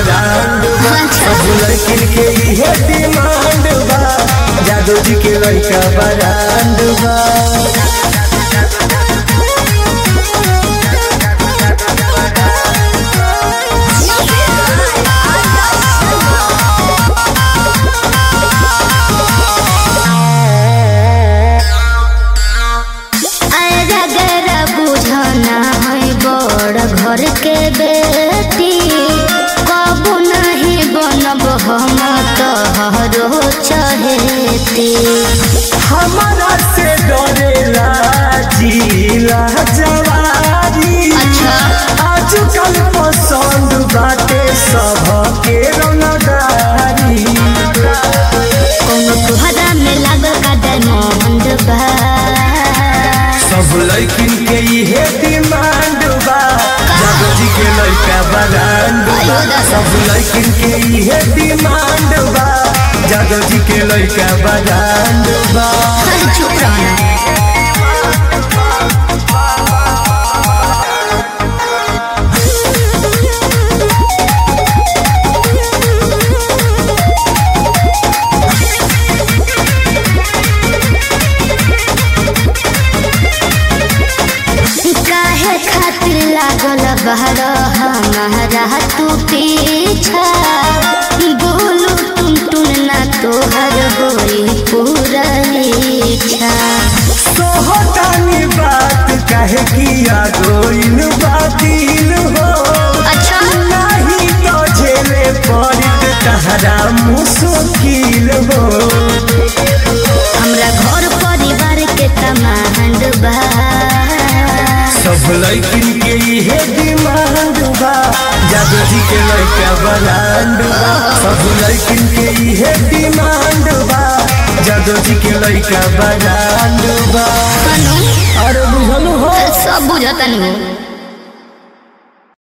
Brand बा सब लड़किन के इहे डिमांड बा जादू जी के लड़का बरांड बा अगर बुझना है बड़ घर के बेटी कबू नहीं बनब हम तोहरो चहेती हमारा से डरेला जिला जवारी अच्छा। आजकल पसंद बाटे सबके रंगदारी कोनो तुहरा में लागल का डायमंड बा सब लड़किन के इहे डिमांड बा जादू जी के लड़का बरांड बा सब लड़किन के इहे डिमांड बा जादू जी के लड़का बरांड बा अरे चुप रहना काहे खातिर लागल बहर हमारा तू पीछा बोलू टुन टुन ना तोहर होई पूरा इच्छा सोहतानी बात कहे किया गोइन बातिल हो अच्छा नहीं तो झेले पड़त तहरा मुश्किल हो हमरा घर परिवार के तमांड बा सब लड़किन के इहे डिमांड बा जादू जी के लड़का बरांड बा सब लड़किन के इहे डिमांड बा जादू जी के लड़का बरांड बा कनु अरे बुझल हो सब बुझतनी हो